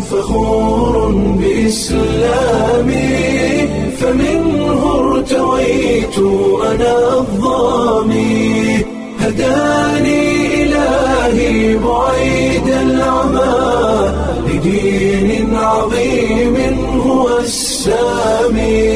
فخور بإسلامي فمنه ارتويت أنا الظامي هداني إلهي بعيد العمى لدين عظيم هو السامي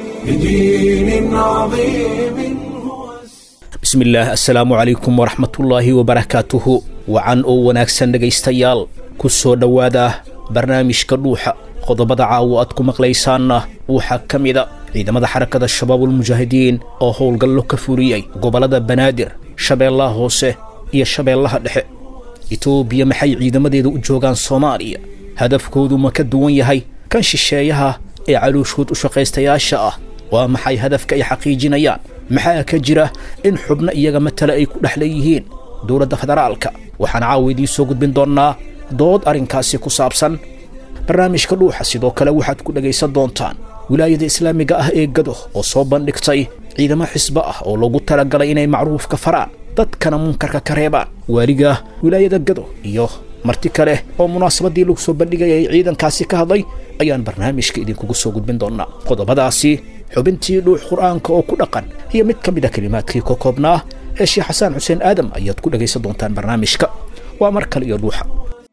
لدين عظيم هو السامي bismillaah assalaamu calaykum waraxmatullaahi wabarakaatuhu wacan oo wanaagsan dhegaystayaal ku soo dhowaada barnaamijka dhuuxa qodobada caawo aad ku maqlaysaanna waxaa ka mida ciidamada xarakada shabaabulmujaahidiin oo howlgallo ka fuliyey gobollada banaadir shabeellaha hoose iyo shabeellaha dhexe etoobiya maxay ciidamadeeda u joogaan soomaaliya hadafkoodu ma ka duwan yahay kan shisheeyaha ee calooshood u shaqaystayaasha ah waa maxay hadafka ay xaqiijinayaan maxaa ka jira in xubno iyaga matala ay ku dhex leeyihiin dowladda federaalka waxaan caawa idiin soo gudbin doonnaa dood arrinkaasi ku saabsan barnaamijka dhuuxa sidoo kale waxaad ku dhegaysan doontaan wilaayada islaamiga ah ee gado oo soo bandhigtay ciidamo xisbo ah oo loogu talagalay inay macruufka faraan dadkana munkarka ka reebaan waaliga wilaayada gado iyo marti kale oo munaasabadii lagu soo bandhigayay ciidankaasi ka hadlay ayaan barnaamijka idinkugu soo gudbin doonnaa qodobadaasi xubintii dhuux qur'aanka oo ku dhaqan iyo mid ka mid a kelimaadkii ka koobnaa ee sheekh xasaan xuseen aadam ayaad ku dhegaysan doontaan barnaamijka waa mar kale iyo dhuuxa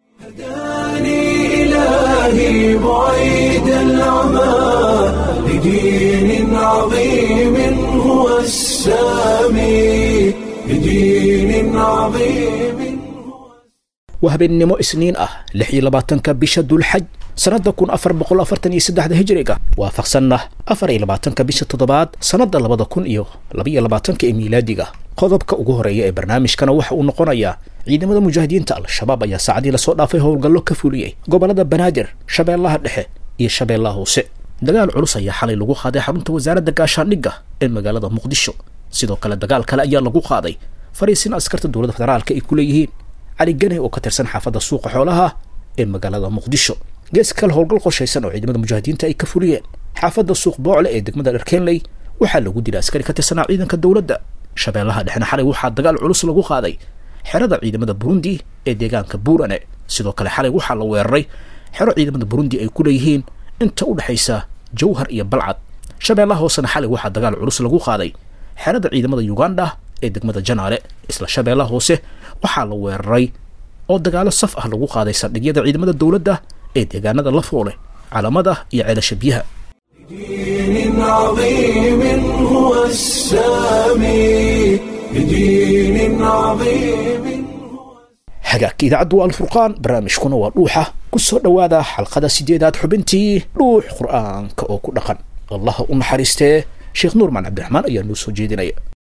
هداني إلهي بعيد العمى لدين عظيم هو السامي لدين عظيم waa habeennimo isniin ah lix iyo labaatanka bisha dulxaj sannadda kun afar boqol afartan iyo saddexda hijriga waafaqsanna afar iyo labaatanka bisha toddobaad sannadda labada kun iyo labaiyo labaatanka ee miilaadiga qodobka ugu horeeya ee barnaamijkana waxa uu noqonayaa ciidamada mujaahidiinta al-shabaab ayaa saacadii lasoo dhaafay howlgallo ka fuliyey gobollada banaadir shabeellaha dhexe iyo shabeellaha hoose dagaal culus ayaa xalay lagu qaaday xarunta wasaaradda gaashaandhigga ee magaalada muqdisho sidoo kale dagaal kale ayaa lagu qaaday fariisin askarta dowladda federaalka ay ku leeyihiin cali ganey oo ka tirsan xaafadda suuqa xoolaha ee magaalada muqdisho gees kale howlgal qorshaysan oo ciidamada mujaahidiinta ay ka fuliyeen xaafadda suuq boocle ee degmada dharkeenley waxaa lagu dilay askari ka tirsanaa ciidanka dowladda shabeellaha dhexna xalay waxaa dagaal culus lagu qaaday xerada ciidamada burundi ee deegaanka buurane sidoo kale xalay waxaa la weeraray xero ciidamada burundi ay ku leeyihiin inta u dhexaysa jawhar iyo balcad shabeellaha hoosena xalay waxaa dagaal culus lagu qaaday xerada ciidamada uganda ee degmada janaale isla shabeellaha hoose waxaa la weeraray oo dagaalo saf ah lagu qaaday saldhigyada ciidamada dowladda ee deegaanada lafoole calamada iyo ceelasha biyaha لدين عظيم هو السامي لدين عظيم hagaagka idaacaddu waa alfurqaan barnaamijkuna waa dhuuxa ku soo dhowaada xalqada sideedaad xubintii dhuux qur'aanka oo ku dhaqan allaha u naxariistee sheekh nuurman cabdiraxmaan ayaa noo soo jeedinaya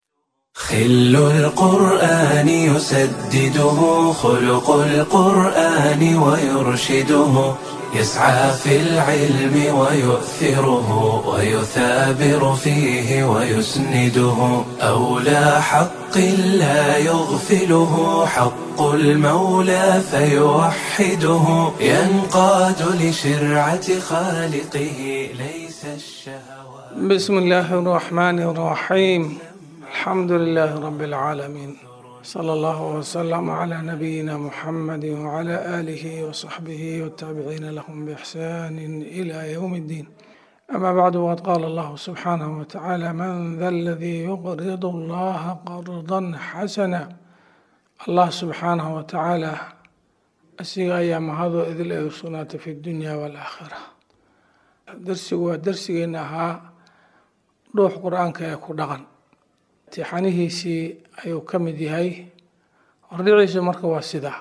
خل القرآن يسدده خلق القرآن ويرشده يسعى في العلم ويؤثره ويثابر فيه ويسنده أولى حق لا يغفله حق المولى فيوحده ينقاد لشرعة خالقه ليس الشهوات بسم الله الرحمن الرحيم الحمد لله رب العالمين صلى الله وسلم على نبينا محمد وعلى آله وصحبه والتابعين لهم بإحسان إلى يوم الدين أما بعد وقد قال الله سبحانه وتعالى من ذا الذي يقرض الله قرضا حسنا الله سبحانه وتعالى أسيغ أيام هذا إذ الأيسونات في الدنيا والآخرة درسي ودرسي إنها روح قرآنك يكون دغن imtixaanihiisii ayuu ka mid yahay hordhiciisu marka waa sidaa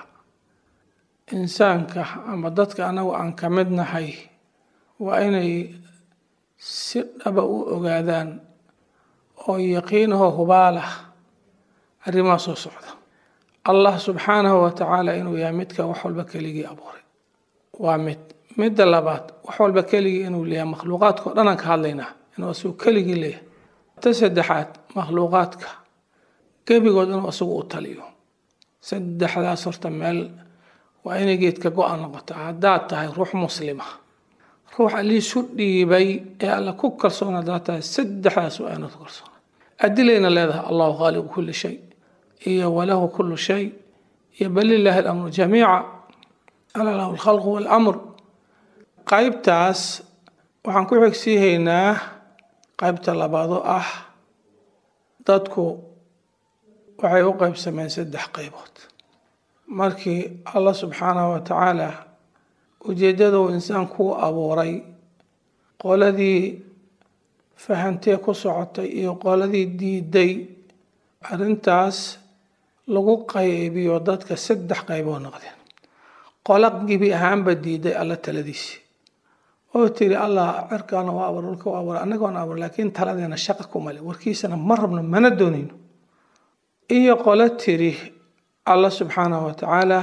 insaanka ama dadka anagu aan ka mid nahay waa inay si dhaba u ogaadaan oo yaqiinahoo hubaalah arrimaha soo socda allah subxaanahu wa tacaala inuu yahay midka wax walba keligii abuuray waa mid midda labaad wax walba keligii inuu leeyahay makhluuqaadka o dhan aan ka hadlaynaa inuu asigu keligii leeyahay ta saddexaad makhluuqaadka gebigood inuu isagu u taliyo saddexdaas horta meel waa inay geedka go-an noqoto haddaad tahay ruux muslima ruux alliisu dhiibay ee alla ku kalsoon haddaad tahay saddexdaas waa inaad ku kalsoona adilayna leedahay allahu khaaliqu kulli shay iyo walahu kullu shay iyo bal lilaahi alamru jamiica ala lahu alkhalqu waalamr qaybtaas waxaan ku xigsiihaynaa qaybta labaad oo ah dadku waxay u qaybsameen saddex qaybood markii allah subxaanahu wa tacaala ujeeddada uu insaanku u abuuray qoladii fahantee ku socotay iyo qoladii diiday arrintaas lagu qaybiyo dadka saddex qayboo noqdeen qola gibi ahaanba diiday alla taladiisi oo tiri allah cirkaana waa abuur dhulka waa abuur annagoona abuur laakiin taladeena shaqa kumale warkiisana ma rabno mana doonayno iyo qolo tiri alla subxaanahu wa tacaala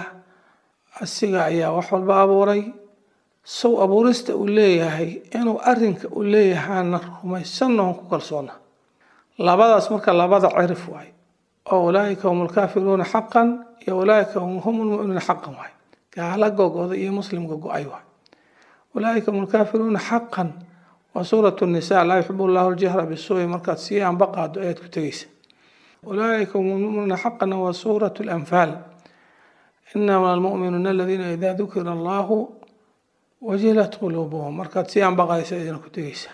asiga ayaa wax walba abuuray sow abuurista uu leeyahay inuu arinka uu leeyahaana rumaysanna on ku kalsoona labadaas marka labada cirif waay oo ulaaika hum lkaafiruuna xaqan iyo ulaaika hum lmuminuuna xaqan waay gaala gogoda iyo muslimka go-ay waay ulaaika hum lkaafiruuna xaqan waa suurat nisa laa yuxib llahu ljahra bisuui markaad sii anba qaado ayaad ku tegeysa ulaaika hum lmuminuuna xaqan waa suurat lanfaal inama almuminuuna aladiina ida dukira allahu wajilat quluubuhum markaad sii anbaqaysa idina ku tegeysa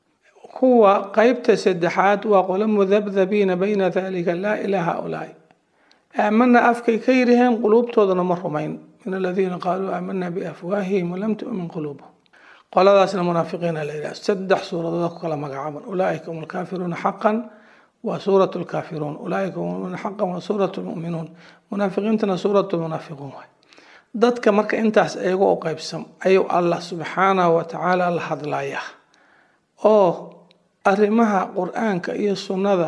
kuwa qeybta saddexaad waa qolo mudabdabiina bayna dalika laa ilaa haulaai aamana afkay ka yiraheen quluubtoodana ma rumayn min aladiina qaaluu aamana biafwaahihim walam tu'min quluubuhum qoladaasna munaafiqiina la yidhaha saddex suuradood ku kala magacaaban ulaaika hum alkaafiruuna xaqan waa suurat lkaafiruun ulaaika hum lmuminuuna xaqan waa suurat lmu'minuun munaafiqiintana suurat lmunaafiquun waay dadka marka intaas iyaga u qaybsam ayuu allah subxaanahu wa tacaala la hadlayaa oo arrimaha qur-aanka iyo sunnada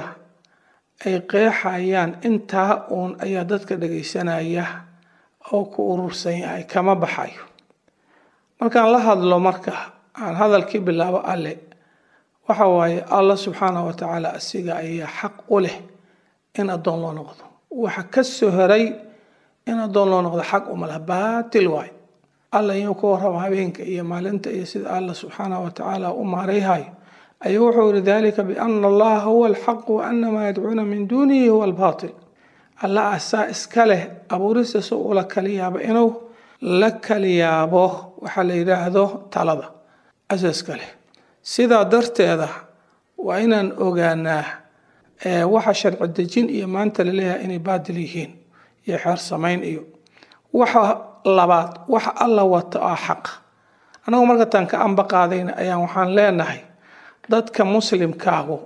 ay qeexayaan intaa uun ayaa dadka dhagaysanaya oo ku urursan yahay kama baxayo markaan la hadlo marka aan hadalkii bilaabo alle waxa waaye allah subxaanahu wa tacaala asiga ayaa xaq u leh in addoon loo noqdo waxa ka soo horay in addoon loo noqdo xaq uma laha baatil waay alla inuu ka warramo habeenka iyo maalinta iyo sida allah subxaanahu wa tacaala u maarayhayo ayuu wuxuu yihi dalika biana allaha huwa alxaqu wa ana maa yadcuuna min duunihi huwa albaatil alla asaa iska leh abuurista si ula kali yaabo inuu la kali yaabo waxaa la yidhaahdo talada asa iska leh sidaa darteeda waa inaan ogaanaa waxa sharci dejin iyo maanta laleeyahay inay baatil yihiin iyo xeer samayn iyo waxa labaad waxa alla wato ah xaq annagu marka taan ka amba qaadayna ayaan waxaan leenahay dadka muslimkaagu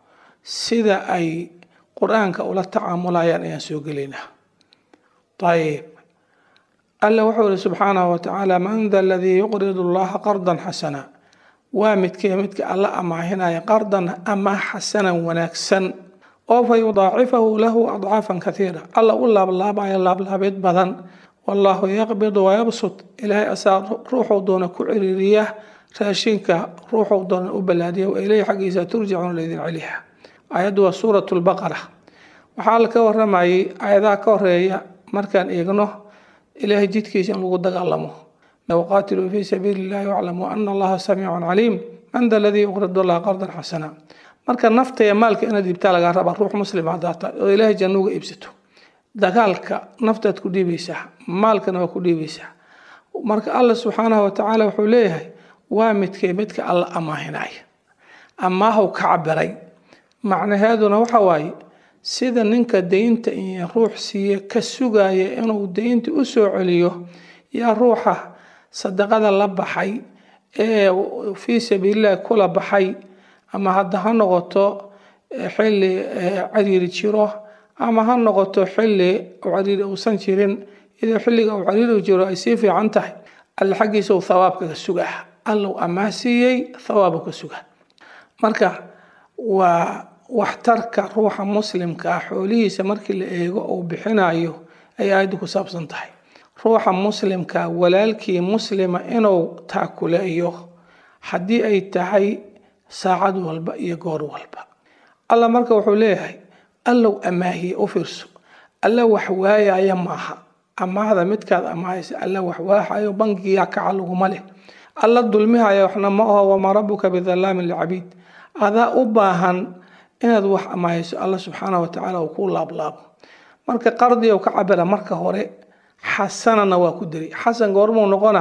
sida ay qur-aanka ula tacaamulayaan ayaan soo gelaynaa ayib alla wuxuu yihi subxaanahu wa tacaala man da aladii yuqridu allaha qardan xasana waa midkee midka alla amaahinaya qardan ama xasanan wanaagsan oo fa yudaacifahu lahu adcaafan kaiira alla u laablaabayo laablaabeed badan wallaahu yaqbidu wayabsud ilaahay asaa ruuxuu doona ku ciriiriya raashinka ruuxuu doona u ballaadiya wa ileyhi xaggiisa turjacuuna laydin celiha aayaddu waa suurat lbaqara waxaa la ka waramayay aayadaha ka horeeya markaan eegno ilaahay jidkiisa in lagu dagaalamo waqaatiluu fii sabiili illahi waclamuu ana allaha samiicun caliim man da aladii yuqridu allaha qardan xasana marka nafta iyo maalka inaad iibtaa lagaa rabaa ruux muslim haddaa tahay oo ilaahay janno uga iibsato dagaalka naftaad ku dhiibaysaa maalkana waa ku dhiibaysaa marka allah subxaanahu wa tacaala wuxuu leeyahay waa midkee midka alla amaahinaya amaahu ka cabiray macnaheeduna waxa waaye sida ninka deynta iyo ruux siiye ka sugaya inuu deynta u soo celiyo yaa ruuxa sadaqada la baxay ee fii sabiilillahi kula baxay ama hadda ha noqoto xilli cariiri jiro ama ha noqoto xilli cariiri uusan jirin iyadoo xilliga uu cariiri jiro ay sii fiican tahay alle xaggiisa uu thawaabka ka sugaa allow amaah siiyey thawaabu ka sugaa marka waa waxtarka ruuxa muslimka ah xoolihiisa markii la eego uu bixinayo ay aayaddu ku saabsan tahay ruuxa muslimka walaalkii muslima inuu taakuleeyo haddii ay tahay saacad walba iyo goor walba alla marka wuxuu leeyahay allow amaahiye u fiirso alla wax waayaya maaha amaahda midkaad amaahaysa alla wax waaxayo bangiga kaca laguma leh alla dulmihaya waxna ma aho wamaa rabuka bidalaamin lcabiid adaa u baahan inaad wax amaahayso alla subxaana wa tacaala uu ku laablaabo marka qardiga ka cabira marka hore xasanana waa ku diri xasan goormuu noqona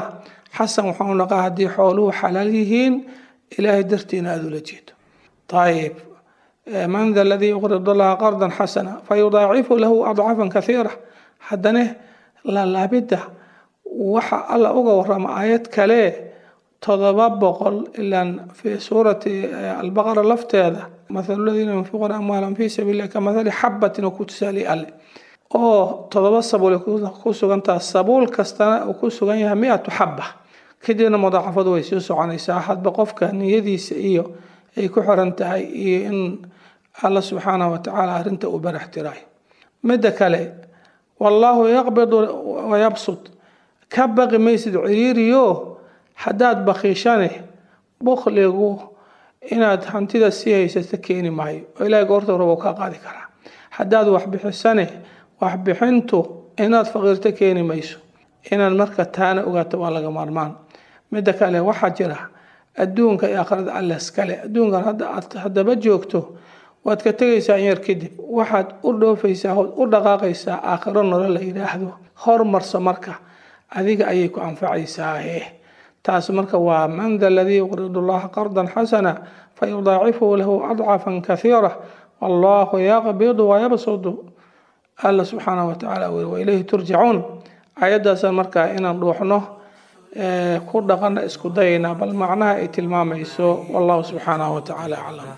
xasan waxau naqaa haddii xooluhu xalaal yihiin ilaahay dartiina aada ula jeedo ayib man da aladii yuqrid allaha qardan xasana fayudaacifu lahu adcafan kathiira haddana laalaabidda waxa alla uga warama aayad kale todoba boqol ilaan fi suurati albaqara lafteeda mathalu ladiina yunfiquuna amwaalan fi sabiililah ka mathali xabatin oo ku tusaaliy alle oo todoba sabuul ku sugantaha sabuul kastana uu ku sugan yahay mi-atu xaba kadibna mudaacafadu way sii soconaysaa hadba qofka niyadiisa iyo ay ku xiran tahay iyo in alla subxaanahu watacaala arrinta uu barax tirayo midda kale wallaahu yaqbidu wayabsud ka baqi maysid ciriiriyo haddaad bakiishane bukligu inaad hantida sii haysata keeni maayo oo ilaahay goorta rabo kaa qaadi karaa haddaad waxbixisane waxbixintu inaad faqiirto keeni mayso inaad marka taana ogaato waa laga maarmaan midda kale waxaa jira adduunka iyo aakhirada alle iskale adduunkan hadda aad haddaba joogto waad ka tegaysaa in yar kadib waxaad u dhoofaysaa ood u dhaqaaqaysaa aakhiro nolo la yidhaahdo hormarso marka adiga ayay ku anfacaysaahe taas marka waa man da aladii yuqridu llaha qardan xasana fayudaacifuhu lahu adcafan kathiira wallahu yaqbidu wayabsudu alla subxaanahu watacaala weli wailayhi turjacuun ayaddaasaan markaa inaan dhuuxno ku dhaqana isku dayayna bal macnaha ay tilmaamayso wallahu subxaanahu watacaala aclam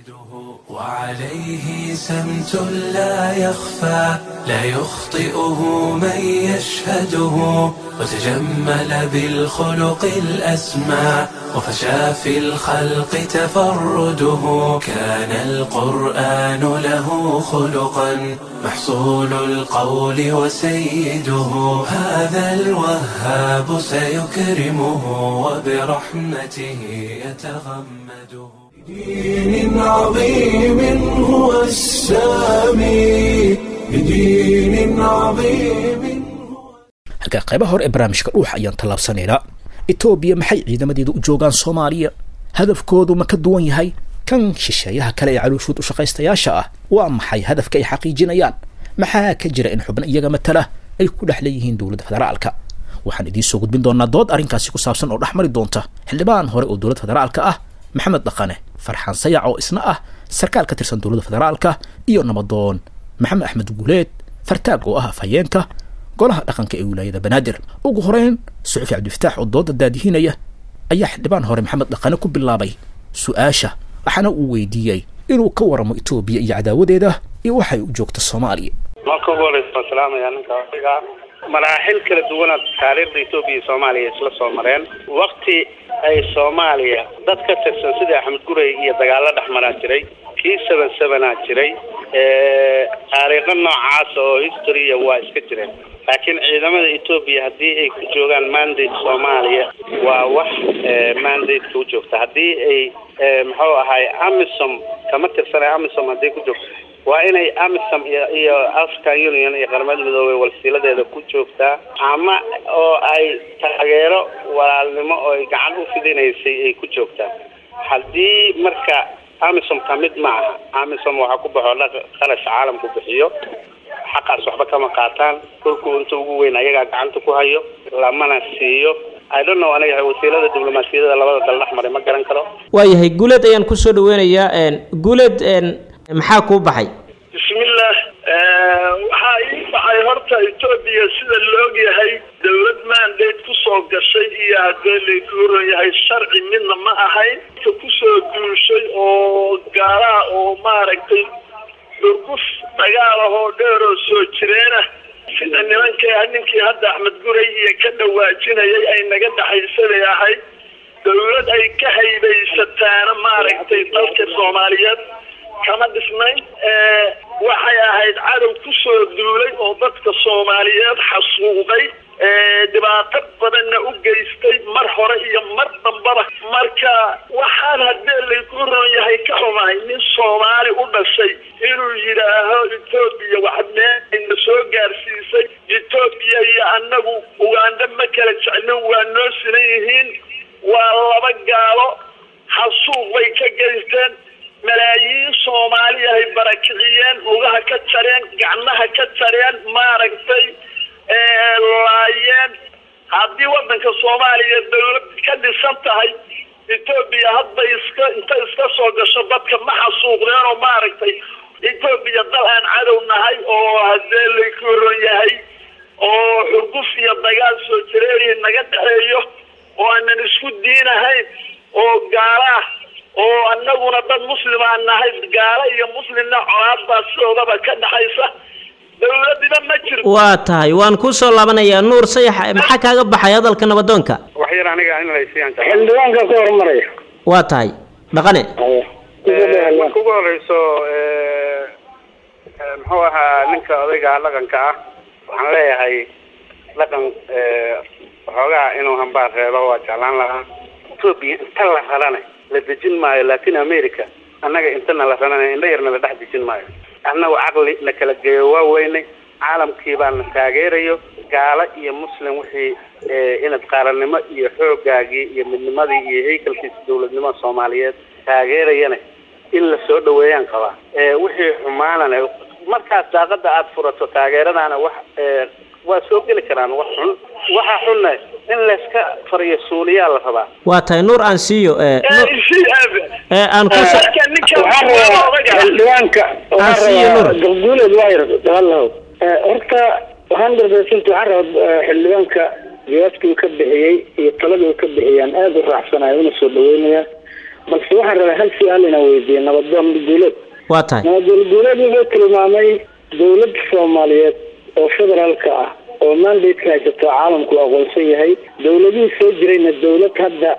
وعليه سمت لا يخفى لا يخطئه من يشهده وتجمل بالخلق الأسمى وفشى في الخلق تفرده كان القرآن له خلقا محصول القول وسيده هذا الوهاب سيكرمه وبرحمته يتغمده بدين عظيم هو السامي بدين عظيم halkaa qaybaha hore ee barnaamijka dhuuxa ayaan tallaabsanaynaa etoobiya maxay ciidamadeedu u joogaan soomaaliya hadafkoodu ma ka duwan yahay kan shisheeyaha kale ee calooshuud u shaqaystayaasha ah waa maxay hadafka ay xaqiijinayaan maxaa ka jira in xubno iyaga matala ay ku dhex leeyihiin dowladda federaalka waxaan idiin soo gudbin doonaa dood arrinkaasi ku saabsan oo dhex mari doonta xildhibaan hore oo dowladda federaalka ah maxamed dhaqane farxaan sayac oo isna ah sarkaal ka tirsan dowladda federaalka iyo nabadoon maxamed axmed guuleed fartaag oo ah afhayeenka golaha dhaqanka ee wilaayada banaadir ugu horeyn suxufi cabdifataax oo dooda daadihinaya ayaa xildhibaan hore maxamed dhaqane ku bilaabay su-aasha waxaana uu weydiiyey inuu ka waramo etoobiya iyo cadaawadeeda iyo waxay u joogta soomaaliya marka ugu horeysa waan salaamayaa ninka odaga maraaxil kala duwanaad taariikhda etoobiya iyo soomaaliya isla soo mareen wakti ay soomaaliya dad ka tirsan sida axmed gurey iyo dagaalo dhex maraa jiray kii seven sevenaa jiray taariikho noocaas oo historiya waa iska jireen laakiin ciidamada etoobiya haddii ay ku joogaan mandate soomaaliya waa wax mandate-ka u joogta haddii ay muxuu ahay amisom kama tirsana amisom haddii ku joogto waa inay amisom iyo iyo african union iyo qaramada midoobey walsiiladeeda ku joogtaa ama oo ay taageero walaalnimo oo ay gacan u fidinaysay ay ku joogtaa haddii marka amisom ka mid ma aha amisom waxaa ku baxo qarash caalamku bixiyo xaqaas waxba kama qaataan dhulku inta ugu weyn ayagaa gacanta ku hayo lamana siiyo i don't know aniga wasiilada diblomaasiyadda labada dal dhex maray ma garan karo waayahay guuleed ayaan kusoo dhaweynayaa guuleed maxaa kuu baxay bismillah waxaa ii baxay horta etoobiya sida laog yahay dowlad mandate kusoo gashay iyo haddee layku horan yahay sharci midna ma ahayn ka kusoo duushay oo gaalaha oo maaragtay dhurguf dagaal ahoo dheer oo soo jireenah sida nimankii ninkii hadda axmed guray iyo ka dhawaajinayay ay naga dhaxaysaday ahayd dowlad ay ka haybaysataana maaragtay dalka soomaaliyeed kama dhisnayn waxay ahayd cadow kusoo duulay oo dadka soomaaliyeed xasuuqay dhibaato badanna u geystay mar hore iyo mar dambaba marka waxaan haddee layku ron yahay ka xumahay nin soomaali u dhashay inuu yidhaaho etoobiya waxmeena soo gaarsiisay etoobiya iyo annagu ugandha ma kala jeclin waa noo sinan yihiin waa laba gaalo xasuuq bay ka geysteen malaayiin soomaaliyahay barakiciyeen lugaha ka jareen gacmaha ka jareen maaragtay laayeen haddii waddanka soomaaliya dawlad ka dhisan tahay etoobiya hadday iska inta iska soo gasho dadka ma xasuuqdeen oo maaragtay etoobiya dal aan cadow nahay oo haddee lakoron yahay oo xurguf iyo dagaal soo jireeriya naga dhexeeyo oo aanan isku diinahayn oo gaala ah oo anaguna dad muslimaan nahay gaalo iyo muslimna colaadbaa sidoodaba ka dhexaysa dawladina ma jirto waa tahay waan kuu soo laabanayaa nuur sayax maxaa kaaga baxay hadalka nabadoonka wax yar aniga in laysiyaan xildhibaanka ka hormaraya waa tahay dhaqane marka ugu horeyso muxuu ahaa ninka odayga dhaqanka ah waxaan leeyahay dhaqan waxoogaa inuu hambaar reebo waa jeclaan lahaa etoobiya inta la rarana la dejin maayo latin america annaga intana la rarana indha yarna la dhex dejin maayo annagu caqli na kala geeyo waa weynay caalamkii baa na taageerayo gaalo iyo muslim wixii inad qaaranimo iyo xoogaagii iyo midnimadii iyo haykalkiisa dawladnimada soomaaliyeed taageerayana in la soo dhaweeyaan qabaa wixii xumaanana markaas daaqada aada furato taageeradaana wax waa soo geli karaan wax xun waxa xunna in layska fariyo suuliyaa la rabaa waa tahay nuur aan siiyo aan ku xildhibaanka Aan siiyo Nuur. gabguuleed waa yar dagaalahow horta waxaan darbeysanta waxaan rabaa xildhibaanka jawaabtii uu ka bixiyey iyo taladii uu ka bixiyaan aada u raacsanayo una soo dhaweynaya balse waxaan rabaa hal su-aal inaan weydiiyo nabadoon guuleed waa tahay nabadoon guuleed wuxuu tilmaamay dowladda soomaaliyeed oo federaalka ah oo mandate-ka haysato caalamku aqoonsan yahay dowladihii soo jirayna dowlad hadda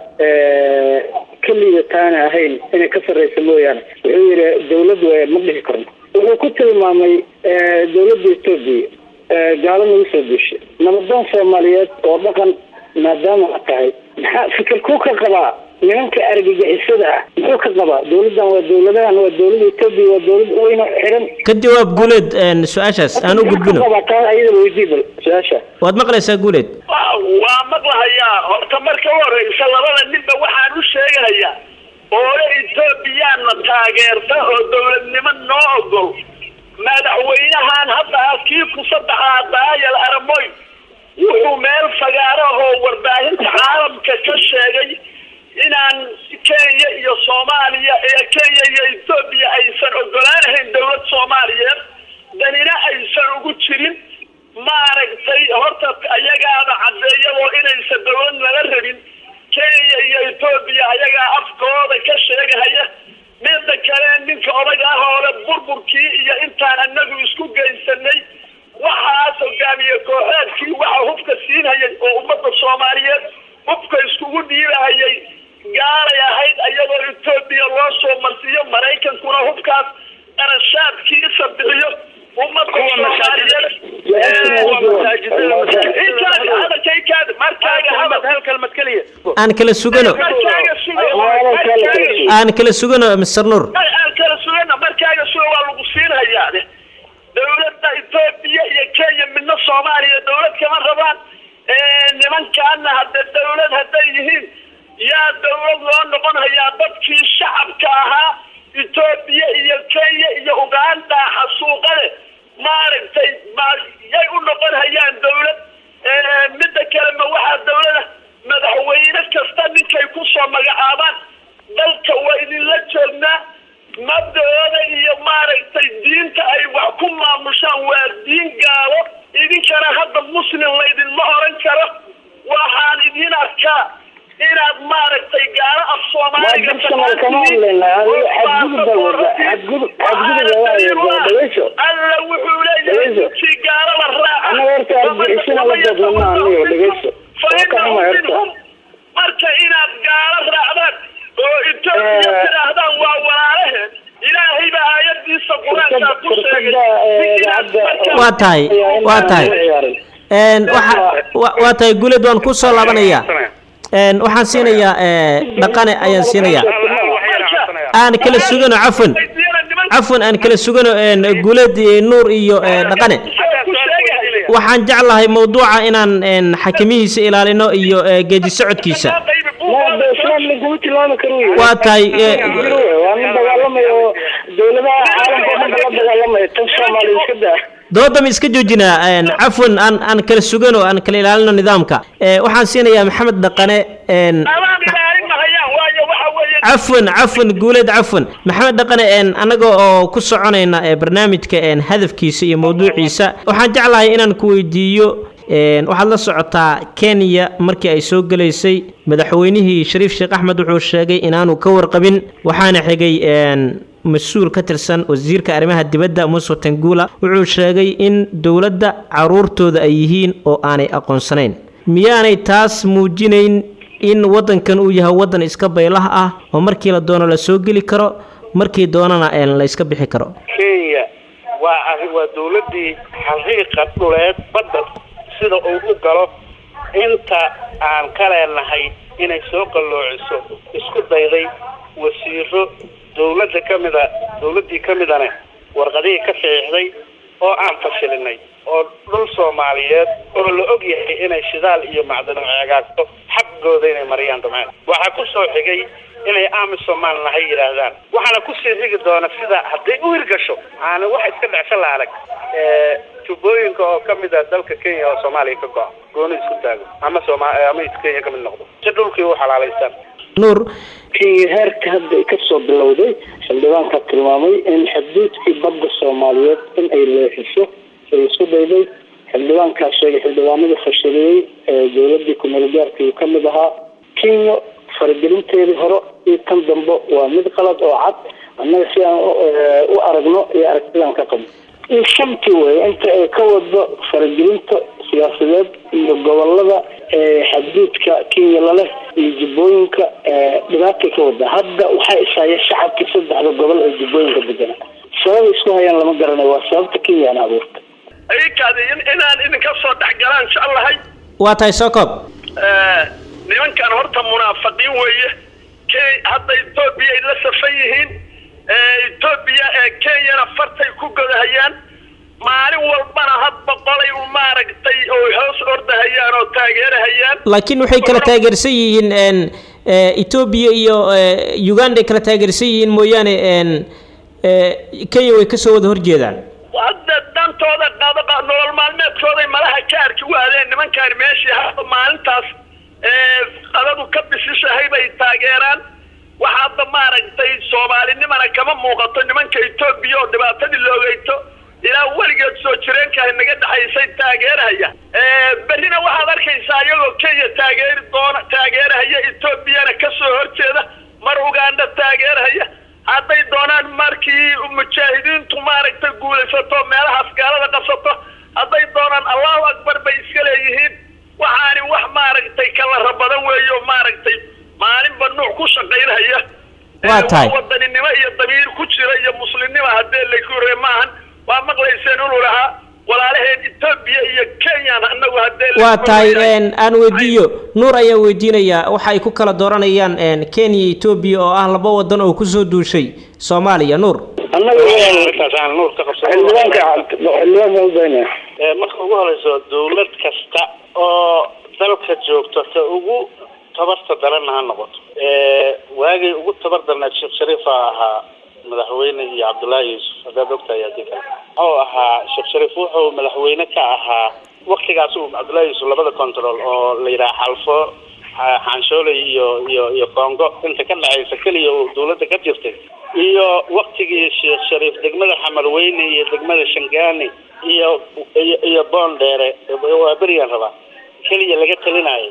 ka liidataana ahayn inay ka sarreysa mooyaane wuxuu yidhi dowlad way ma dhihi karno wuxuu ku tilmaamay dowladda etoobiya gaalo nagu soo duushay nabadoon soomaaliyeed oo dhaqan maadaama a tahay maxaa fikirkuu ka qabaa nimanka argagixisada ah muxuu ka qabaa dowladdan waa dowladahan waa dowladda etoobiya waa dowlad weyno xiran ka jawaab guuleed su-aashaas aan u gudbino taa ayadaba weydii bal su-aasha waad maqlaysaa guuleed waa waa maqlahayaa horta marka u horeysa labada ninba waxaan u sheegahayaa oole etoobiyaana taageerta oo dowladnimo noo ogol madaxweynahan hadda ah kii ku saddexaad daayal aramoy wuxuu meel fagaaro oo warbaahinta caalamka ka sheegay inaan kenya iyo soomaaliya ee kenya iyo etoobiya aysan ogolaanahayn dowlad soomaaliyeed danina aysan ugu jirin maaragtay horta ayagaaba caddeeyadoo inaysan dowlad nala rabin kenya iyo etoobiya ayagaa afkooda ka sheegahaya midda kale ninka odaga ah oo le burburkii iyo intaan anagu isku geysanay waxaas hogaamiye kooxeedkii waxa hubka siinhayay oo ummadda soomaaliyeed hubka iskugu dhiibahayay gaalay ahayd ayadoo etoobiya loo soo marsiiyo maraykankuna hubkaas qarashaadkiisa bixiyo ummadda soomaaliyeed intaas hadalkaykaad markaaga hadal hal kalmad keliya aan kala sugano markaaga suga markaaga aan kala sugano mr nuur aan kala sugana markaaga suga waa lagu siinhayaa de dowladda etoobiya iyo kenya midna soomaaliya dowlad kama rabaan nimankaana hadde dowlad hadday yihiin yaa dowlad loo noqon hayaa dadkii shacabka ahaa etoobiya iyo kenya iyo uganda xasuuqade maaragtay ma yay u noqon hayaan dowlad midda kale ma waxaa dowlada madaxweyne kasta ninkay kusoo magacaabaan dalka waa idinla joognaa mabda'ooda iyo maaragtay diinta ay wax ku maamushaan waa diin gaalo idinkana hadda muslim laydinma oran karo waxaan idin arkaa inaad maaragtay gaalo af soomaaliga personal kama hadlaynaa xadgudub baa wada xadgudub xadgudub baa wada dhaweyso alla wuxuu leeyahay intii gaalo la raaca anaga horta argixisina la dadlama anigo dhegeyso waa ka xuma horta marka inaad gaalo raacdaan oo etoobiya tidhaahdaan waa walaalaheen ilaahay baa aayadiisa qur-aankaa ku sheegay waa tahay waa tahay n waxa wa- waa tahay guuleed waan ku soo laabanayaa n waxaan siinayaa dhaqane ayaan siinayaa aan kala sugano cafwan cafwan aan kala sugano n guuleed iyo nuur iyo eh, dhaqane waxaan jeclahay mawduuca inaan n xakimihiisa ilaalino iyo eh, geedi socodkiisa maada islaam laguma tilmaami karo wey. Waa tahay, eh, Jiro wey, waa nin dagaalamaya oo dowladaha caalamka oo dhan la dagaalamaya tan soomaaliya iska daa dooda ma iska joojinaa een, cafwan aan aan kala sugan oo aan kala ilaalino nidaamka Ee, waxaan siinayaa maxamed dhaqane een, adaan ilaalin mahayaan waayo waxa weeye cafwan cafwan guuleed cafwan maxamed dhaqane een, annaga oo ku soconayna ee, barnaamijka een, hadafkiisa iyo mawduuciisa waxaan jeclahay inaan ku weydiiyo een, waxaad la socotaa kenya markii ay soo gelaysay madaxweynihii shariif sheekh axmed wuxuu sheegay inaanu ka warqabin waxaana xigay een, mas-uul ka tirsan wasiirka arrimaha dibadda muuse tangula wuxuu sheegay in dowladda caruurtooda ay yihiin oo aanay aqoonsanayn miyaanay taas muujinayn in waddankan uu yahay waddan iska baylah ah oo markii la doono la soo geli karo markii doonana een, la iska bixi karo kenya waa arrin waa dawladdii xaqiiqa dhuleed badda sida uu u galo inta aan ka leenahay inay soo qalloociso isku dayday wasiiro dawladda ka mida dawladdii ka midane warqadihii ka saxiixday oo aan fashilinay oo dhul soomaaliyeed oo la og yahay inay shidaal iyo macdano ceegaagto xaqooda inay mariyaan damceen waxaa ku soo xigay inay amisomaan nahay yidhaahdaan waxaana kusii xigi doona sida hadday u hirgasho aana wax iska dhecsan la arag ee, tubooyinka oo ka mid ah dalka kenya oo soomaaliya ka go-a gooni isku taago ama sooma ama is kenya ka mid noqdo si dhulkii u xalaalaystaan nuur kenya heerka hadda ay kasoo bilowday xildhibaanka tilmaamay in xuduudkii badda soomaaliyeed in ay leexiso ay isku dayday xildhibaankaa sheegay xildhibaanadii fashiliyey ee dowladii kumeelgaarka uu ka mid ahaa kenya faragelinteedii hore iyo tan dambe waa mid qalad oo cad annaga si aan u- ee, u aragno iyo aragtidaan ka qabno in shantii wey inta ay ka wado faragelinta siyaasadeed iyo gobolada ee xadduudka kenya laleh iyo jubbooyinka ee dhibaatay ka wada hadda waxaa ishaya shacabkii saddexda gobol ee jubbooyinka degana sababay isku hayaan lama garanayo waa sababta kenya aan abuurta ayikaadi in inaan idinka soo dhexgalaan jeclahay waa tahay soo koob Eh, nimankan horta munaafiqiin weeye ke hadda etoobiya ay la safan yihiin Eh, etoobiya ee kenyana fartay ku godahayaan maalin walbana hadba qolay u maaragtay oo hoos ordahayaan oo taageerahayaan laakiin waxay kala taageersan yihiin een, ee, etoobiya iyo ee, uganda ay kala taageersan yihiin mooyaane een, ee, kenya way kasoo wada horjeedaan hadda dantooda qaba qa- nolol maalmeedkooday malaha ka arki waadeen nimankaan meeshii hadda maalintaas ee qadadu ka bisishahay bay taageeraan waxa hadda maaragtay soomaalinimana kama muuqato nimanka etoobiya oo dhibaatadii loogeyto ilaa weligeed soo jireenkahay naga dhexaysay taageerahaya Ee, berrina waxaad arkaysaa iyagoo kenya taageeri doona taageerahaya etoobiyana kasoo horjeeda mar uganda taageerahaya hadday doonaan markii mujaahidiintu maaragtay guulaysato meelahaas gaalada qabsato hadday doonaan allahu akbar bay iska leeyihiin waxaani wax maaragtay kala badan weeyo maaragtay maalinba nuuc ku shaqaynaya Waa Ee, tahay. wadaninimo iyo damiir ku jira iyo muslimnimo haddee laykure maahan waa maqlayseen inuu lahaa walaalaheen etoobiya iyo kenyan anagu haddee waa laykure tahay yahay. een, aan weydiiyo nuur ayaa weydiinaya waxa ay ku kala dooranayaan een, kenya iyo etoobiya oo ah laba wadan oo kusoo duushay soomaaliya nuur annaga arrintaas aan nuur ka qabsado xildhibaanka xildhibaanka udaynaya Ee, marka ugu horeyso dawlad kasta oo dalka joogto ta ugu tabarta daranna ha noqoto Ee, waagii ugu tabar darneed sheekh shariifa ahaa madaxweyne iyo cabdullaahi yuusuf haddaad ogtahay hadii kale wuxuu ahaa sheekh shariif wuxuu madaxweyne ka ahaa waktigaas uu cabdullaahi yuusuf labada control oo la yidhaha xalfo xa- xaanshooley iyo iyo iyo congo inta ka dhexaysa keliya uu dawladda ka jirtay iyo waktigii sheekh shariif degmada xamarweyne iyo degmada shangaani iyo iyo iyo boondheere waa berigan rabaa keliya laga talinayo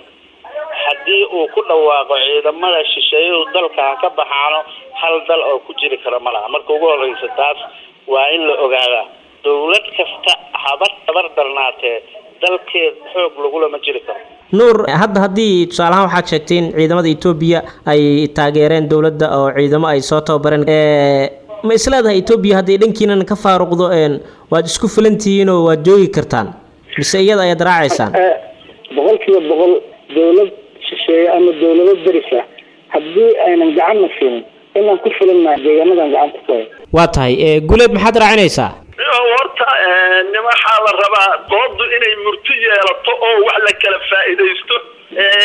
haddii uu ku dhawaaqo ciidamada shisheeyadu dalka ha ka baxaano hal dal oo ku jiri kara ma laha marka ugu horeysa taas waa in la ogaadaa dawlad kasta haba tabar darnaatee dalkeed xoog lagulama jiri karo nuur hadda haddii tusaalahaan waxaad sheegtay in ciidamada etoobiya ay taageereen dowladda oo ciidamo ay soo tababareen ee, ma isleedahay etoobiya hadday dhankiinan ka faaruqdo een, waad isku filantihiin oo waad joogi kartaan mise iyada ayaad raacaysaan Eh, boqolkiiba boqol dawlad shisheeye ama dawlado deris ah haddii aynan gacanna siinin inaan ku filannahay deegaanadan gacanta ku hayo waa tahay ee, guuleed maxaad raacinaysaa Iyo horta eh, nin waxaa la rabaa doodu inay murti yeelato oo wax la kala faa'iidaysto Eh,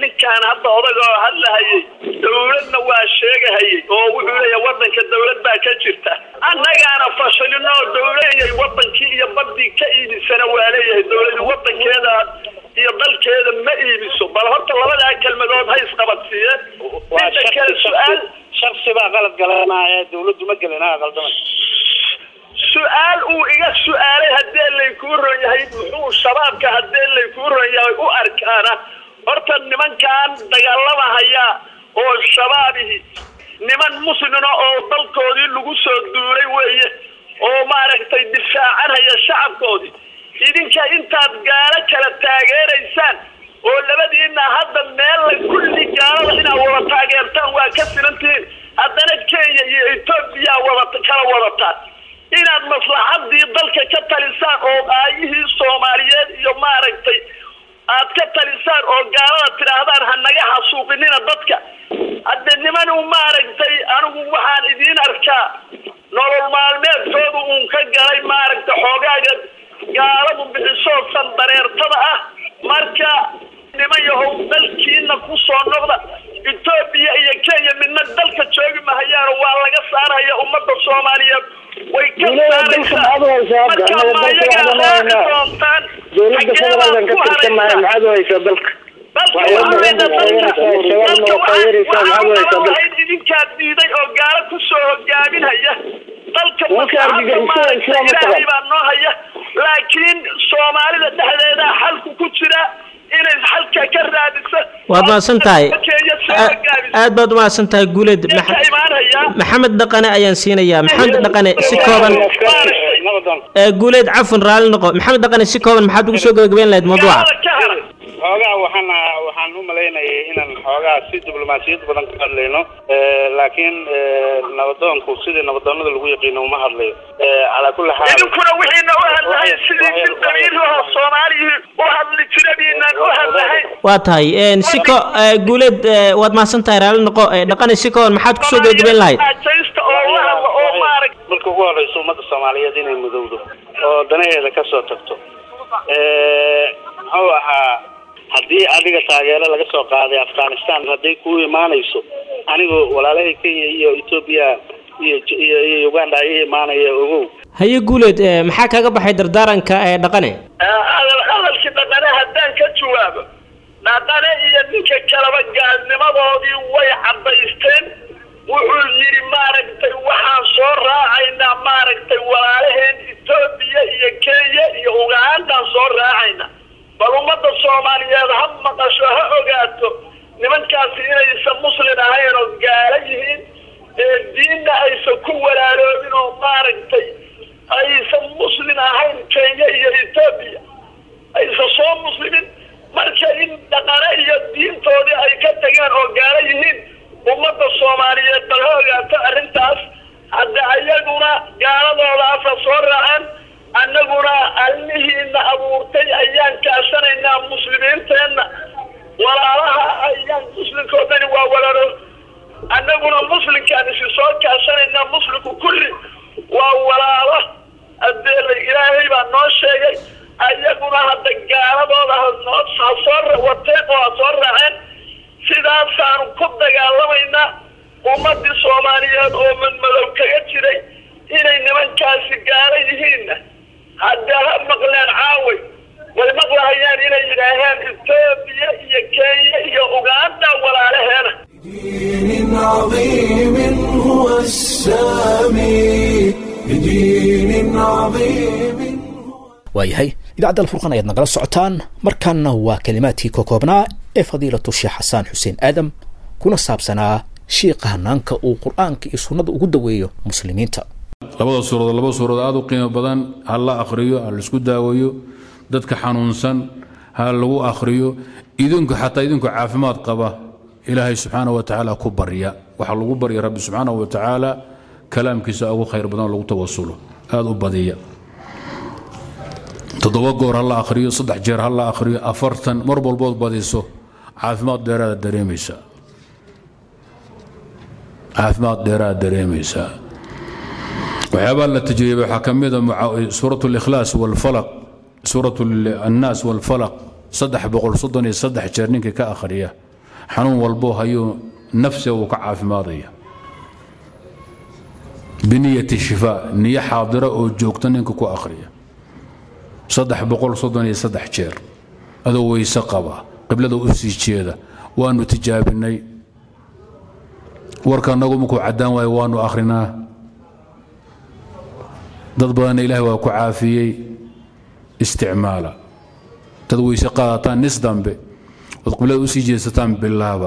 ninkaan hadda odaga oo hadlahayay dawladna waa sheegahayay oo wuxuu leeyahay wadanka dawlad baa ka jirta annagaana fashilino oo dawlayay wadankii iyo badii ka iibisana waa leeyahay dawladi wadankeeda iyo dalkeeda ma iibiso bal horta labadaa kelmadood ha isqabadsiiyeen midda kale su-aal shaksi baa qalad galanaya dawladdu ma gelina qaldamay su-aal uu iga su-aalay haddii laykuu ron yahay muxuu shabaabka haddii laykuu ron yahay u arkaana horta nimankan dagaalamahaya oo shabaabihi niman muslina oo dalkoodii lagu soo duulay weeye oo maaragtay difaacanhaya shacabkoodii idinka intaad gaalo kala taageeraysaan oo labadiina hadda meel kulli gaalada inaad wada taageertaan waa ka filantihiin haddana kenya iyo etoobiya wada kala wadataan inaad maslaxadii dalka ka talisaan oo aayihii soomaaliyeed iyo maaragtay aad ka talisaan oo gaalada tidhaahdaan ha naga xasuuqinina dadka hadde nimanu maaragtay anigu waxaan idiin arkaa nolol maalmeedkoodu uun ka galay maaragtay xoogaaga gaaladu bixisoo sandareertada ah marka niman yahow dalkiina ku soo noqda etoobiya iyo kenya midna dalka joogi mahayaano waa laga saaraya ummadda soomaaliyeed way ka saaraysaa marka maayagaa raaci doontaan dowladda federaalkan ka tirsan maayo maxaad u haysaa dalka idinkaa diiday oo gaalo kusoo hogaaminhaya dalka ilaahay baa noo haya laakiin soomaalida dhexdeeda xalku ku jira inay xalka ka raadisa waad mahadsan tahay aad baad umahadsan tahay guuleed maxamed dhaqane ayaan siinayaa maxamed dhaqane si kooban guuleed cafwan raalli noqo maxamed dhaqane si kooban maxaad ugu soo gabagabeyn lahayd mawduuca xoogaa waxaan waxaan u malaynayay inaan xoogaa si diblomaasiyad badan ka hadlayno laakiin nabadoonku sidii nabadoonada lagu yaqiino uma hadlayo calaa kulli xaal idinkuna wixiina u hadlahay sidii si qabiilaha soomaaliyii u hadli jiradiinaan u hadlahay waa tahay si ko guuleed waad mahadsan tahay raalli noqo dhaqane si kooban maxaad kusoo gabagabeyn lahayd ajaysta oo la hadla oo maarag marka ugu horeysa ummadda soomaaliyeed inay mudowdo oo danaheeda kasoo tagto muxuu ahaa haddii adiga taageero laga soo qaaday afghanistan hadday ku imaanayso anigoo walaalahay kenya iyo etoobiya iyo iyo uganda ay imaanaya ogow haye guuleed maxaa kaga baxay dardaaranka ee dhaqane hadal hadalkii dhaqane haddaan ka jawaabo dhaqane iyo ninka kaleba gaalnimadoodii way caddaysteen wuxuu yidhi maaragtay waxaan soo raacaynaa maaragtay walaalaheen etoobiya iyo kenya iyo ugandaan soo raacayna bal ummadda soomaaliyeed ha maqasho ha ogaato nimankaasi inaysan muslin ahayn oo gaalo yihiin ee diinna aysan ku walaaloobin oo maaragtay aysan muslin ahayn kenya iyo etoobiya aysan soo muslimin marka in dhaqane iyo diintoodii ay ka tageen oo gaalo yihiin ummadda soomaaliyeed bal ha ogaato arrintaas hadda ayaguna gaaladoodaasa soo raaceen annaguna allihiina abuurtay ayaan kaashanaynaa muslimiinteenna walaalaha ayaan muslimka oo dhani waa walaalo annaguna muslimkaan isi soo kaashanaynaa muslimku kulli waa walaalo adeela ilaahay baa noo sheegay ayaguna hadda gaaladooda hanoo ha soo wateen oo ha soo raaceen sidaasaanu ku dagaalamaynaa ummadii soomaaliyeed oo madmadow kaga jiray inay nimankaasi gaalo yihiinna hadda ha maqleen caaway way maqlahayaan inay yidhaaheen etoobiya iyo kenya iyo uganda walaalaheena بدين عظيم هو السامي بدين عظيم waayahay idaacadda alfurqan ayaad nagala socotaan markaana waa kelimaadkii ka koobnaa ee fadiilatu sheekh xasaan xuseen aadam kuna saabsanaa shiiqa hanaanka uu qur-aanka iyo sunnada ugu daweeyo muslimiinta labada suuradood laba suuradood aada u qiimo badan ha la akhriyo ha laisku daaweeyo dadka xanuunsan ha lagu akhriyo idinku xataa idinku caafimaad qaba ilaahay subxaana wa tacaala ku barya waxaa lagu barya rabbi subxaana wa tacaala kalaamkiisa ugu khayr badan lagu tawasulo aada u badiya toddoba goor ha la akhriyo saddex jeer ha la akhriyo afartan mar walbood badiso caafimaad dheeraada dareemaysaa caafimaad dheeraada dareemaysaa waxyaabaa la tajriibay waxaa ka mid a suurat likhlaas walfalaq suurat annaas walfalaq saddex boqol soddon iyo saddex jeer ninkii ka akhriya xanuun walboo hayuu nafsiga uu ka caafimaadaya biniyati shifaa niyo xaadira oo joogta ninka ku akhriya saddex boqol soddon iyo saddex jeer adoo weyse qaba qiblada u sii jeeda waanu tijaabinay warka annagu markuu caddaan waayo waanu akhrinaa dad badanna ilaahay waa ku caafiyey isticmaala dad weyse qaadataan nis dambe ood qiblada u sii jeesataan bilaaba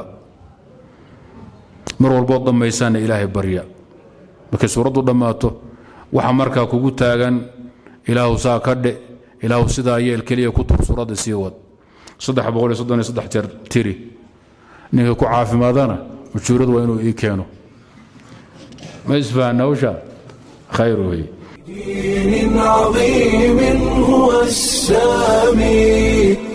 mar walbood dhammaysaanna ilaahay barya markay suuraddu dhammaato waxa markaa kugu taagan ilaahu saa ka dhe ilaahu sidaa yeel keliya ku tur suuradda sii wad saddex boqol iyo soddon iyo saddex jeer tiri ninka ku caafimaadana ujuuradu waa inuu ii keeno ma isfahanna hawsha khayr weeye دين عظيم هو السامي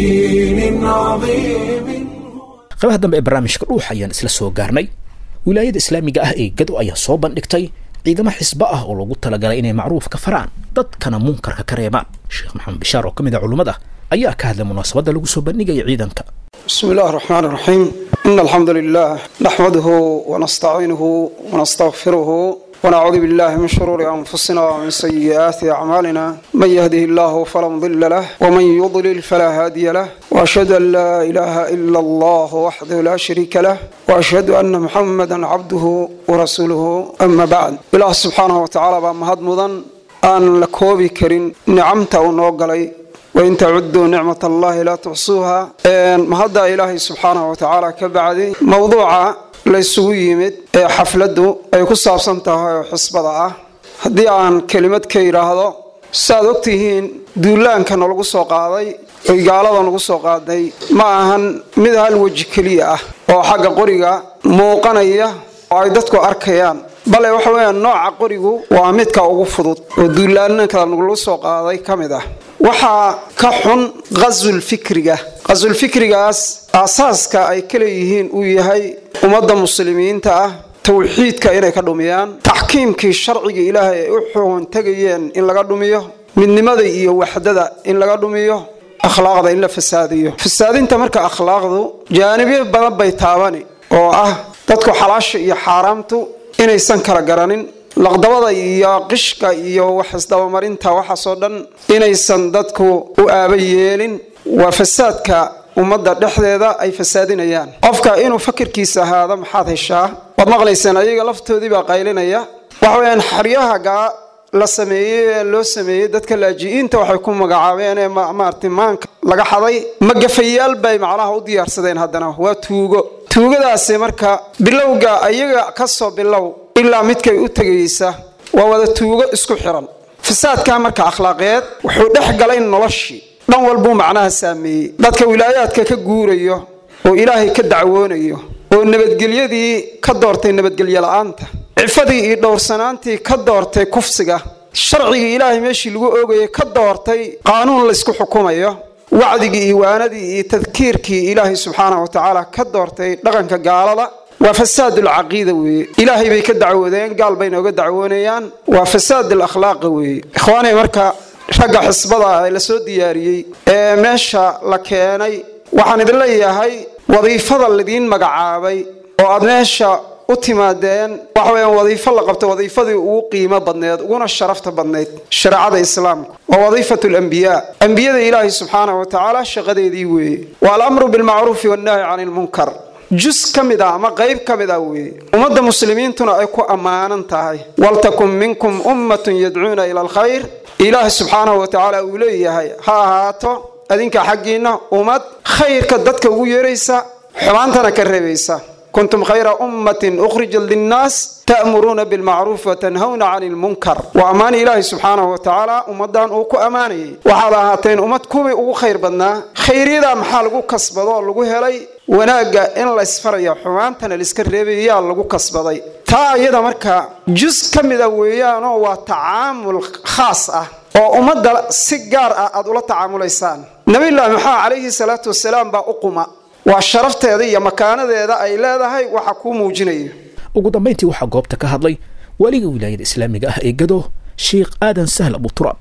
بدين عظيم qaybaha dambe ee barnaamijka dhuux ayaan isla soo gaarnay wilaayada islaamiga ah ee gado ayaa soo bandhigtay ciidamo xisbo ah oo loogu talagalay inay macruufka faraan dadkana munkarka ka reebaan sheekh maxamed bishaar oo ka mid a culummada ayaa ka hadlay munaasabadda lagu soo bandhigaya ciidanka بسم الله الرحمن الرحيم إن الحمد لله نحمده ونستعينه ونستغفره ونعوذ بالله من شرور أنفسنا ومن سيئات أعمالنا من يهده الله فلا مضل له ومن يضلل فلا هادي له وأشهد أن لا إله إلا الله وحده لا شريك له وأشهد أن محمدا عبده ورسوله أما بعد الله سبحانه وتعالى بمهد مضن أن لكوبي كرين نعمته ونوغلي wain tacuduu nicmat allahi laa tuxsuuha ma hadda ilaahay subxaanahu watacaala ka bacday mowduuca laysugu yimid ee xafladdu ay ku saabsan tahay oo xisbada ah haddii aan kelimad ka yidhaahdo saaad ogtihiin duulaanka nalagu soo qaaday oy gaalada nagu soo qaaday ma ahan mid hal weji keliya ah oo xagga qoriga muuqanaya oo ay dadku arkayaan bale waxa weeyaan nooca qorigu waa midka ugu fudud oo duulaananka nagula soo qaaday ka mid ah waxaa ka xun qasulfikriga qasulfikrigaas aasaaska ay ka leeyihiin uu yahay ummadda muslimiinta ah towxiidka inay ka dhumiyaan taxkiimkii sharciga ilaahay ay u xugun tegayeen in laga dhumiyo midnimada iyo waxdada in laga dhumiyo akhlaaqda in la fasaadiyo fasaadinta marka akhlaaqdu jaanibyo badan bay taabani oo ah dadku xalaasha iyo xaaraamtu inaysan kala garanin laqdabada iyo qishka iyo wax isdabamarinta waxaasoo dhan inaysan dadku u aaba yeelin waa fasaadka ummadda dhexdeeda ay fasaadinayaan qofka inuu fakirkiisa ahaado maxaad heshaa waad maqlayseen ayaga laftoodii baa qaylinaya waxa weyaan xeryaha gaa la sameeyey ee loo sameeyey dadka laaji'iinta waxay ku magacaabeen ee maartay maanka laga xaday magafayaal bay macnaha u diyaarsadeen haddana waa tuugo tuugadaasi marka bilowga ayaga ka soo bilow ilaa midkay u tegaysa waa wada tuugo isku xiran fasaadka marka akhlaaqeed wuxuu dhex galay noloshii dhan walbuu macnaha saameeyey dadka wilaayaadka ka guurayo oo ilaahay ka dacwoonayo oo nabadgelyadii ka doortay nabadgelyo la-aanta cifadii iyo dhowrsanaantii ka doortay kufsiga sharcigii ilaahay meeshii lagu oogayay ka doortay qaanuun laysku xukumayo wacdigii iyo waanadii iyo tadkiirkii ilaahay subxaanah watacaala ka doortay dhaqanka gaalada waa fasaad alcaqiida weeye ilaahay bay ka dacwoodeen gaal bay nooga dacwoonayaan waa fasaad alakhlaaqa weeye ikhwaanay marka ragga xisbada ah ee lasoo diyaariyey ee meesha la keenay waxaan idin leeyahay wadiifada ladiin magacaabay oo aad meesha u timaadeen waxa weyaan wadiifo la qabto wadiifadii ugu qiimo badneed uguna sharafta badnayd shareecada islaamka waa wadiifatu alambiyaa ambiyada ilaahay subxaanah wa tacaala shaqadeedii weeye waa alamru bilmacruufi wannahyi cani lmunkar jus ka mid ah ama qayb ka mid ah weeye ummadda muslimiintuna ay ku ammaanan tahay waltakun minkum ummatun yadcuuna ila alkhayr ilaahi subxaanahu wa tacaala uu leeyahay ha ahaato adinka xaggiinna ummad khayrka dadka ugu yeeraysa xumaantana ka reebaysa kuntum khayra ummatin ukhrijat linnaas ta'muruuna bilmacruuf watanhawna cani lmunkar waa ammaan ilaahi subxaanahu wa tacaala ummaddan uu ku ammaanayay waxaad ahaateen ummad kuwii ugu khayr badnaa khayryada maxaa lagu kasbado oo lagu helay wanaagga in laysfaraya xumaantana laiska reebayaa lagu kasbaday taa iyada marka jus ka mida weeyaanoo waa tacaamul khaas ah oo ummadda si gaar ah aad ula tacaamulaysaan nabiyullaahi maxamed calayhi salaatu wasalaam baa u quma waa sharafteeda iyo makaanadeeda ay leedahay waxa kuu muujinaya ugu dambayntii waxaa goobta ka hadlay weliga wilaayada islaamiga ah ee gado sheikh aadan sahl abuturaab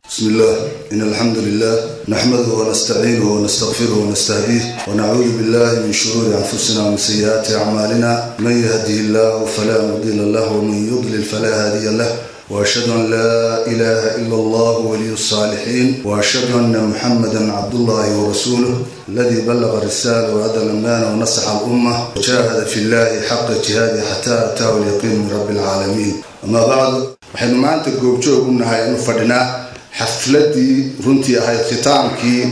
بسم الله إن الحمد لله نحمده ونستعينه ونستغفره ونستهديه ونعوذ بالله من شرور أنفسنا ومن سيئات أعمالنا من يهده الله فلا مضل له ومن يضلل فلا هادي له وأشهد أن لا إله إلا الله ولي الصالحين وأشهد أن محمدا عبد الله ورسوله الذي بلغ الرسالة وأدى الأمانة ونصح الأمة وجاهد في الله حق جهاده حتى أتاه اليقين من رب العالمين أما بعد waxaynu maanta goobjoog u nahay inu fadhinaa xafladii runtii ahayd khitaamkii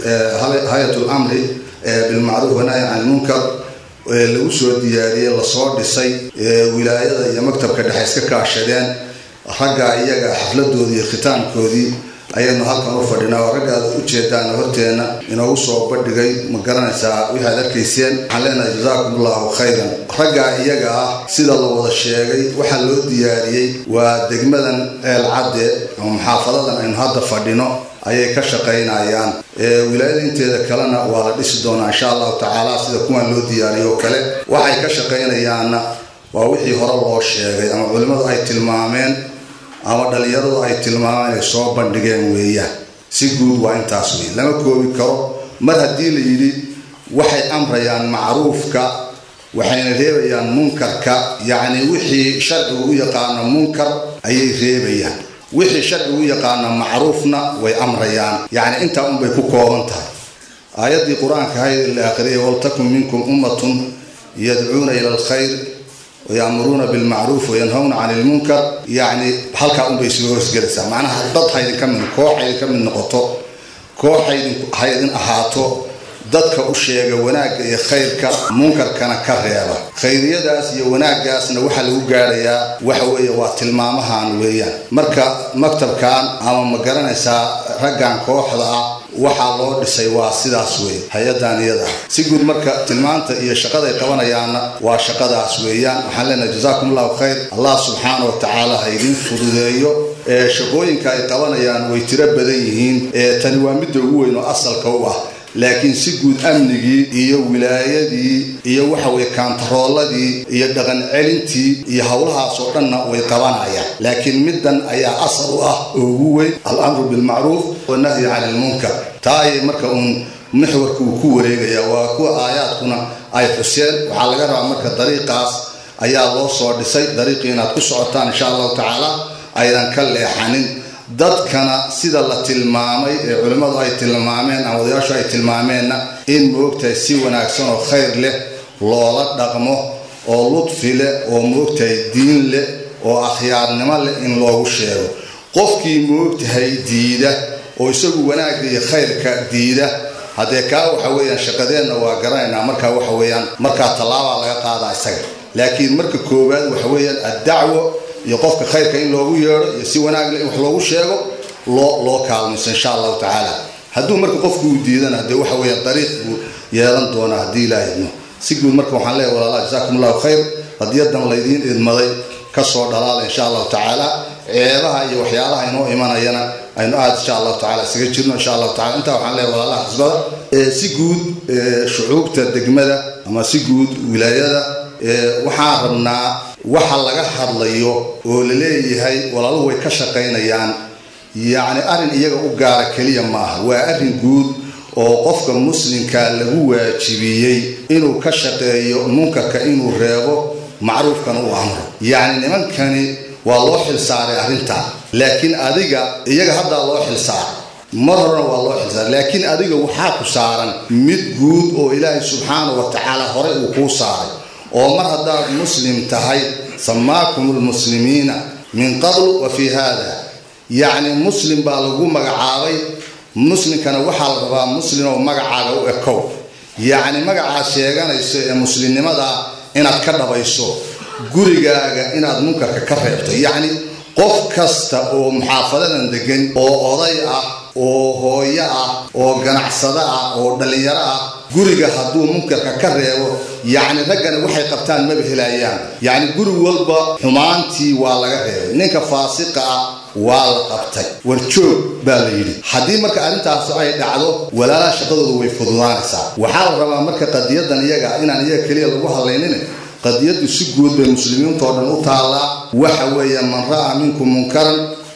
hay-atul amri bilmacruuf wanahyi can ilmunkar lagu soo diyaariyey lasoo dhisay wilaayada iyo maktabka dhexe iska kaashadeen ragga iyaga xafladoodii iyo khitaamkoodii ayaynu halkan u fadhinaa oo raggaada ujeedaan horteena inoogu soo bandhigay ma garanaysaa waxaad arkayseen waxaan leenahay jazaakum allahu khayran raggaa iyaga ah sida la wada sheegay waxaa loo diyaariyey waa degmadan ceel cadde ama muxaafadadan aynu hadda fadhino ayay ka shaqaynayaan wilaayada inteeda kalena waa la dhisi doonaa insha allahu tacaala sida kuwan loo diyaariyo oo kale waxay ka shaqaynayaanna waa wixii hore loo sheegay ama culimmadu ay tilmaameen ama dhalinyaradu ay tilmaamaan inay soo bandhigeen weeyaan si guud waa intaas wey lama koobi karo mar haddii la yidhi waxay amrayaan macruufka waxayna reebayaan munkarka yacni wixii sharcigu u yaqaano munkar ayay reebayaan wixii sharcigu u yaqaano macruufna way amrayaan yacni intaa unbay ku kooban tahay aayaddii qur-aanka hayd la akhriyay waltakun minkum ummatun yadcuuna ila alkhayr wayaamuruuna bilmacruuf wayanhawna can ilmunkar yacni halkaa unbay soo hoosgelaysaa macnaha dad haydinka mid koox haydinka mid noqoto koox haydin ahaato dadka u sheega wanaagga iyo khayrka munkarkana ka reeba khayriyadaas iyo wanaaggaasna waxaa lagu gaarayaa waxa weeye waa tilmaamahan weeyaan marka maktabkan ama ma garanaysaa raggan kooxda ah waxaa loo dhisay waa sidaas wey hay-adan iyada si guud marka tilmaanta iyo shaqaday qabanayaanna waa shaqadaas weeyaan waxaan leenahay jazaakum allahu khayr allah subxaana wa tacaala ha idin fududeeyo ee shaqooyinka ay qabanayaan way tiro badan yihiin ee tani waa midda ugu weyn oo asalka u ah laakiin si guud amnigii iyo wilaayadii iyo waxa weye kaantarooladii iyo dhaqan celintii iyo howlahaas oo dhanna way qabanayaan laakiin middan ayaa asal u ah oo ugu weyn alamru bilmacruuf wanahyi can ilmunkar taa ayay marka uun mixwarka uu ku wareegaya waa kuwa aayaadkuna ay xuseen waxaa laga rabaa marka dariiqaas ayaa loo soo dhisay dariiqii inaad ku socotaan insha allahu tacaala aydan ka leexanin dadkana sida la tilmaamay ee culimmadu ay tilmaameen ama odayaashu ay tilmaameenna in moogtahay si wanaagsan oo khayr leh loola dhaqmo oo ludfi leh oo moogtahay diin leh oo akhyaarnimo leh in loogu sheego qofkii moogtahay diida oo isagu wanaagga iyo khayrka diida haddee kaa waxa weeyaan shaqadeenna waa garanaynaa markaa waxa weeyaan markaa tallaabaa laga qaadaa isaga laakiin marka koowaad waxa weeyaan addacwo iyo qofka khayrka in loogu yeedho iyo si wanaagle in wax loogu sheego loo loo kaalmayso insha allahu tacaala hadduu marka qofku uu diidana hadee waxa weeyaan dariiq buu yeelan doonaa haddii ilaa idmo si guud marka waxaan leeyahay walaalaha jazaakum allahu khayr qadiyadan laydiin idmaday kasoo dhalaala insha allahu tacaala ceebaha iyo waxyaalaha inoo imanayana aynu aada insha allahu tacala isaga jirno insha allahu tacala intaa waxaan leeyahay walaalaha xisbada si guud shucuubta degmada ama si guud wilaayada waxaan rabnaa waxa laga hadlayo oo la leeyahay walaaluhu way ka shaqaynayaan yacni arrin iyaga u gaara keliya maaha waa arrin guud oo qofka muslimka lagu waajibiyey inuu ka shaqeeyo munkarka inuu reebo macruufkana uu amro yacni nimankani waa loo xilsaaray arrintaa laakiin adiga iyaga haddaa loo xilsaaray mar horena waa loo xilsaaray laakiin adiga waxaa ku saaran mid guud oo ilaahay subxaana wa tacaala horey uu kuu saaray oo mar haddaad muslim tahay samaakum lmuslimiina min qabl wa fii hada yacni muslim baa lagu magacaabay muslimkana waxaa la rabaa muslim oo magacaaga u ekow yacni magacaad sheeganayso ee muslimnimada inaad ka dhabayso gurigaaga inaad munkarka ka reebto yacni qof kasta oo muxaafadadan degan oo oday ah oo hooyo ah oo ganacsado ah oo dhallinyaro ah guriga hadduu munkarka ka reebo yacni raggana waxay qabtaan maba helayaan yacni guri walba xumaantii waa laga reebay ninka faasiqa ah waa la qabtay warjoog baa la yidhi haddii marka arrintaas ay dhacdo walaalaha shaqadooda way fududaanaysaa waxaa la rabaa marka qadiyadan iyaga inaan iyaga keliya lagu hadlaynin qadiyadu si guud bay muslimiintoo dhan u taallaa waxa weeye man ra'aa minkum munkaran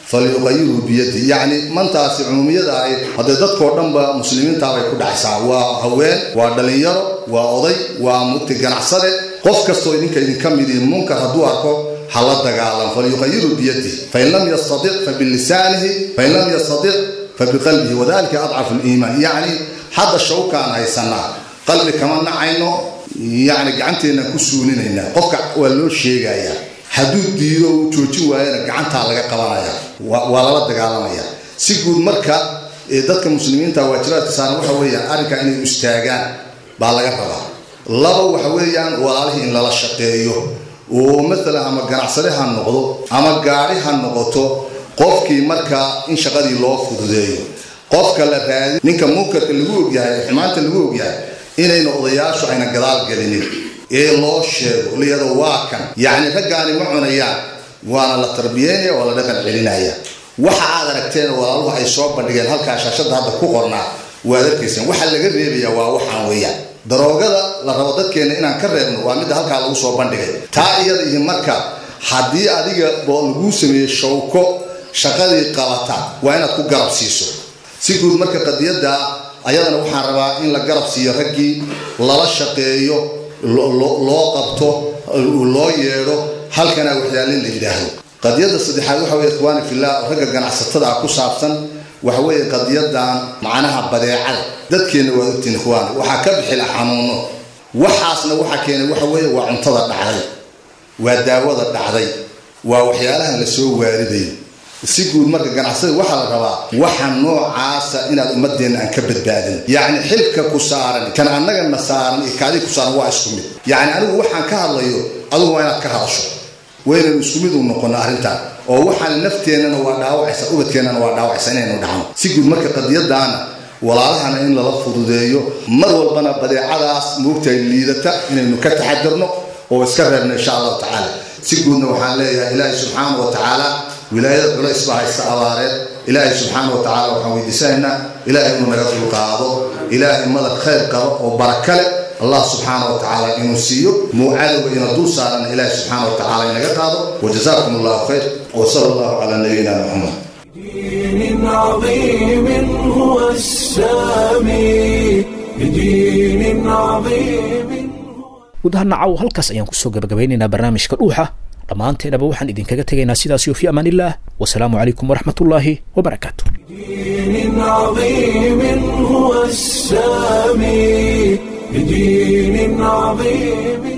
falyuqayirhu biyadi yacni mantaasi cumuumiyada ahayd haddee dadkoo dhanba muslimiintaabay ku dhacaysaa waa haween waa dhallinyaro waa oday waa mugti ganacsade qof kastoo idinka idinka midii munkar hadduu arko hala dagaalam falyuqayiru biyadi fain lam yastadic fabilisaanihi fain lam yastadic fabiqalbihi wadalika adcafu liimaan yacni hadda shawkaan haysanaa qalbi kama nacayno yacni gacanteennan ku suulinaynaa qofka waa loo sheegayaa hadduu diido uu joojin waayana gacantaa laga qabanaya waa lala dagaalamaya si guud marka dadka muslimiinta waajibaadka saaran waxa weeyaan arrinkaa inay istaagaan baa laga rabaa laba waxa weeyaan walaalihii in lala shaqeeyo oo maalan ama ganacsade ha noqdo ama gaadhi ha noqoto qofkii markaa in shaqadii loo fududeeyo qofka la raadi ninka munkarka lagu ogyahay xumaanta lagu ogyahay inayna odayaashu ayna gadaal gelinin ee loo sheego liyado waa kan yacni raggaani ma cunayaan waana la tarbiyeynaya waa la dhaqan celinaya waxa aad aragteen walaaluhu ay soo bandhigeen halkaa shaashada hadda ku qornaa waad arkayseen waxa laga reebaya waa waxaan weeyaan daroogada la rabo dadkeena inaan ka reebno waa midda halkaa lagu soo bandhigay taa iyada iyo marka haddii adiga laguu sameeyey shawko shaqadii qabata waa inaad ku garab siiso si guud marka qadiyadda ayadana waxaan rabaa in la garab siiyo raggii lala shaqeeyo loo qabto loo yeedho halkana waxyaalin la yidhaahdo qadiyadda saddexaad waxa weye ikhwaani fillah ragga ganacsatada ah ku saabsan waxa weeye qadiyadan macnaha badeecada dadkeenna waad ogtiin ikhwaan waxaa ka bixila xanuuno waxaasna waxa keenay waxa weeye waa cuntada dhacday waa daawada dhacday waa waxyaalahan la soo waaridayo si guud marka ganacsada waxaa la rabaa waxa noocaasa inaad ummadeenna aan ka badbaadin yacni xilka ku saaran kan annagana saaran iyo kaadii ku saaran waa isku mid yacni anigu waxaan ka hadlayo adigu waa inaad ka hadasho waynaynu isku mid u noqono arrintan oo waxaan nafteennana waa dhaawacaysa ubadkeennana waa dhaawacaysa inaynu dhacno si guud marka qadiyadaana walaalahana in lala fududeeyo mar walbana badeecadaas moogtahay liidata inaynu ka taxadirno oo iska reebno insha allahu tacaala si guudna waxaan leeyahay ilaahay subxaana wa tacaala wilaayada culays baa haysta abaareed ilaahay subxaana wa tacala waxaan weydiisanaynaa ilaahay inuu naga dulqaado ilaahay madad khayr qabo oo barakale allah subxaana wa tacaala inuu siiyo muucadowga ina dul saarana ilaahay subxaana wa tacaala inaga qaado wajazakum allahu khayr wasala allahu calaa nabiyina muxamed بدين عظيم هو السامي بدين عظيم gudaha nacaw halkaas ayaan kusoo gabagabeynaynaa barnaamijka dhuuxa dhammaanteenaba waxaan idinkaga tegaynaa sidaas iyo fi amaan illah wasalaamu calaykum waraxmatullaahi wabarakaatu بدين عظيم هو السامي بدين عظيم